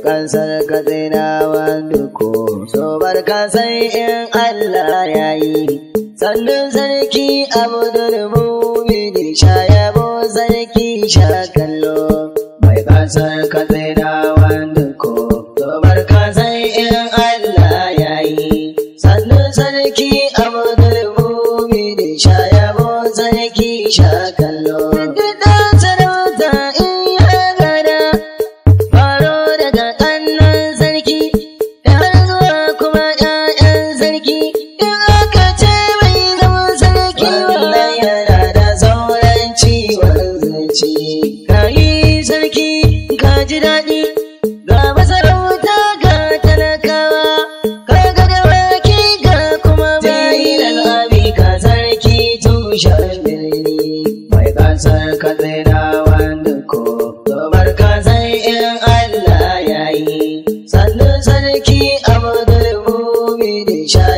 ƙasar katsinawa duko so barka sai in Allah ya yi sannan sarki abdul mumini sha yabo sarki sha kallo mai ƙasar katsinawa duko so barka sai in Allah ya yi sannan sarki abdul mumini sha yabo sarki sha kallo duk da sarauta in ya gada faro daga ƙannan sarki har zuwa kuma ƴaƴan sarki in aka ce bai zama sarki wannan yana da sauran ciwon zuci ka yi sarki ka ji daɗi ga masarauta ga talakawa ka ga dawaki ga kuma bayi abi ka sarki tushen birni mai kasar katsina wanda ko dobar ka sai in Allah ya yi sannan sarki abdul mumini sha